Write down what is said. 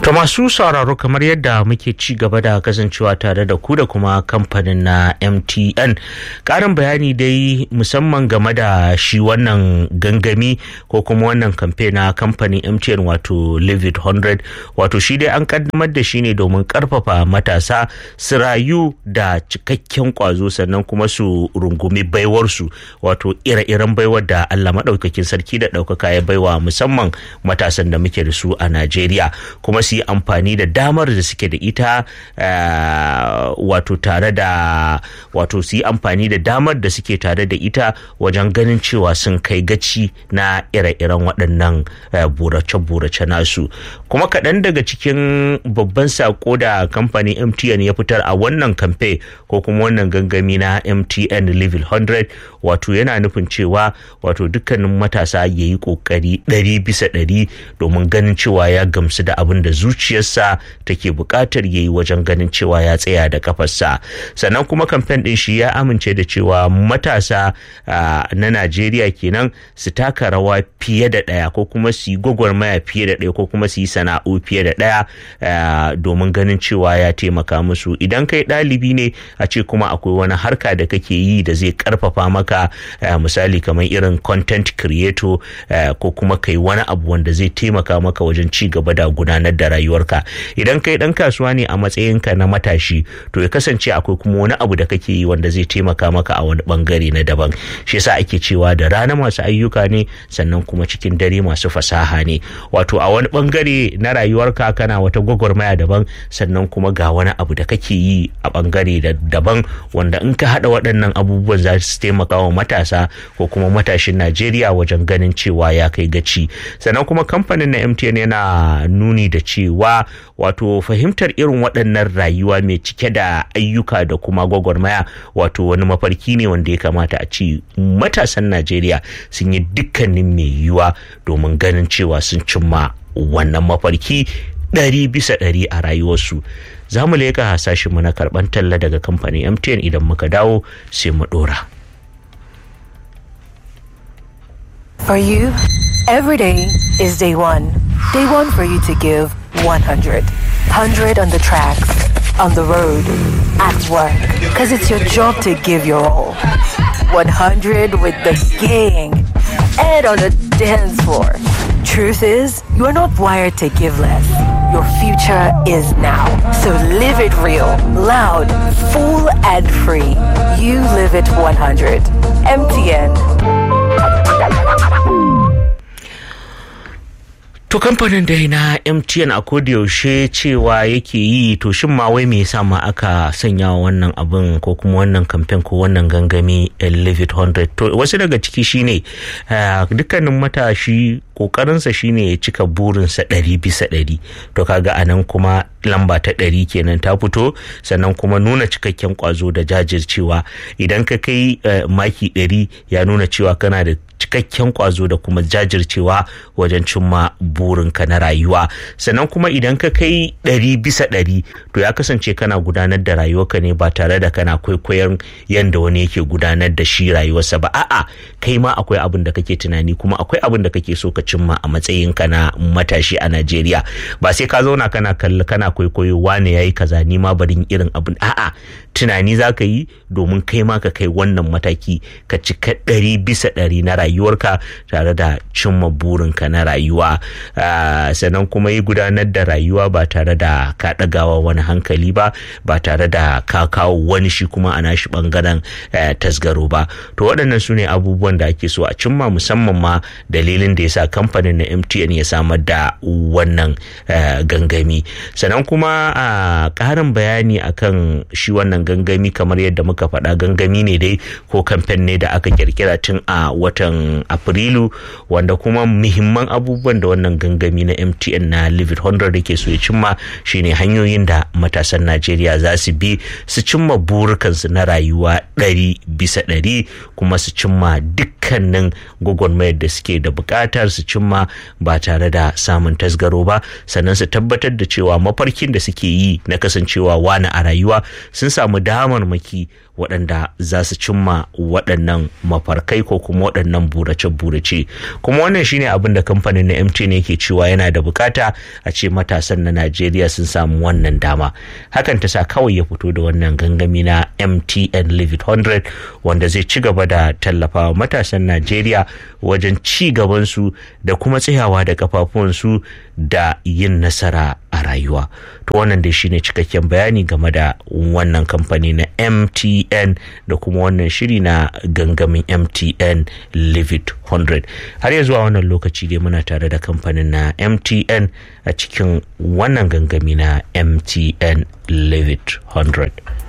To masu sauraro kamar yadda muke ci gaba da kasancewa tare da ku da kuma kamfanin na MTN. Karin bayani dai musamman game da shi wannan gangami ko kuma wannan kamfe na kamfanin MTN wato Live It 100 wato shi dai an kaddamar da shi ne domin karfafa matasa su rayu da cikakken kwazo sannan kuma su rungumi baiwarsu wato ire-iren baiwar da Allah maɗaukakin sarki da ɗaukaka ya baiwa musamman matasan da muke da su a Najeriya kuma su yi amfani da damar da suke da ita wato tare da wato su yi amfani da damar da suke tare da ita wajen ganin cewa sun kai gaci na ire-iren waɗannan burace-burace nasu kuma kaɗan daga cikin babban sako da kamfanin mtn ya fitar a wannan kamfe ko kuma wannan gangami na mtn level 100 wato yana nufin cewa wato dukkanin matasa ya yi ƙoƙari ɗari bisa ɗari domin ganin cewa ya gamsu da abin da zuciyarsa take buƙatar ya yi wajen ganin cewa ya tsaya da kafarsa sannan kuma kamfen ɗin shi ya amince da cewa matasa na najeriya kenan su taka rawa fiye da ɗaya ko kuma su yi gwagwarmaya fiye da ɗaya ko kuma su yi sana'o fiye da ɗaya domin ganin cewa ya taimaka musu idan kai ɗalibi ne a ce kuma akwai wani harka da kake yi da zai karfafa maka misali kamar irin content creator ko kuma kai wani abu wanda zai taimaka maka wajen ci gaba da gudanar da rayuwarka idan kai dan kasuwa ne a matsayinka na matashi to ya kasance akwai kuma wani abu da kake yi wanda zai taimaka maka a wani bangare na daban shi yasa ake cewa da rana masu ayyuka ne sannan kuma cikin dare masu fasaha ne wato a wani bangare na rayuwarka kana wata gwagwarmaya daban sannan kuma ga wani abu da kake yi a bangare daban wanda in ka hada waɗannan abubuwan za su taimaka wa matasa ko kuma matashin Najeriya wajen ganin cewa ya kai gaci sannan kuma kamfanin na MTN yana nuni da cewa wato fahimtar irin waɗannan rayuwa mai cike da ayyuka da kuma gwagwarmaya wato wani mafarki ne wanda ya kamata a ci matasan Najeriya sun yi dukkanin mai yiwuwa domin ganin cewa sun cimma wannan mafarki ɗari bisa ɗari a rayuwarsu za mu leƙa hasashenmu na karɓar talla daga kamfanin mtn idan muka dawo sai mu ɗora. For you, every day is day one. Day one for you to give 100. 100 on the tracks, on the road, at work. Because it's your job to give your all. 100 with the gang and on the dance floor. Truth is, you are not wired to give less. Your future is now. So live it real, loud, full, and free. You live it 100. MTN. To kamfanin dai na MTN a yaushe cewa yake yi to shin ma wai me yasa ma aka sanya wannan abin ko kuma wannan kamfen ko wannan gangami Live It 100 to wasu daga ciki shine dukkanin matashi kokarinsa shine ya cika burinsa ɗari bisa ɗari to kaga anan kuma lamba ta ɗari kenan ta fito sannan kuma nuna cikakken kwazo da jajircewa idan ka kai maki ɗari ya nuna cewa kana da cikakken kwazo da kuma jajircewa wajen cimma burinka na rayuwa sannan kuma idan ka kai ɗari bisa ɗari to ya kasance kana gudanar da rayuwarka ne ba tare da kana kwaikwayon yadda wani yake gudanar da shi rayuwarsa ba a'a kai ma akwai abin da kake tunani kuma akwai abin da kake so ka cimma a matsayinka na matashi a Najeriya ba sai ka zauna kana kalli kana kwaikwayo wane yayi kaza ni ma barin irin abin a'a tunani za ka yi domin kai ma ka kai wannan mataki ka cika ɗari bisa ɗari na rayuwarka tare da cimma burinka na rayuwa sannan kuma yi gudanar da rayuwa ba tare da ka ɗagawa wani hankali ba ba tare da ka kawo wani shi kuma a nashi ɓangaren tasgaro ba to waɗannan su ne abubuwan da ake so a cimma musamman ma dalilin da ya sa kamfanin na mtn ya samar da wannan gangami sannan kuma a ƙarin bayani akan shi wannan gangami kamar yadda muka faɗa gangami ne dai ko kamfen ne da aka kirkira tun a watan afrilu wanda kuma muhimman abubuwan da wannan gangami na mtn na live it 100 da ke so ya cimma shine hanyoyin da matasan najeriya za su bi su cimma burukansu na rayuwa ɗari bisa ɗari kuma su cimma dukkanin gwagwarmayar da suke da buƙatar su cimma ba tare da samun tasgaro ba sannan su tabbatar da cewa mafarkin da suke yi na kasancewa wani a rayuwa sun samu damarmaki waɗanda za su cimma waɗannan mafarkai ko kuma waɗannan burace-burace kuma wannan shine abin da kamfanin na MTN yake cewa yana da bukata a ce matasan na Najeriya sun samu wannan dama hakan ta sa kawai ya fito da wannan gangami na MTN Live It 100 wanda zai ci gaba da tallafawa matasan Najeriya wajen ci gabansu da kuma tsayawa da kafafuwansu da yin nasara a rayuwa to wannan dai shine cikakken bayani game da wannan kamfani na MTN da kuma wannan shiri na gangamin MTN Live It 100 har ya zuwa wannan lokaci dai muna tare da kamfanin na MTN a cikin wannan gangami na MTN Live It 100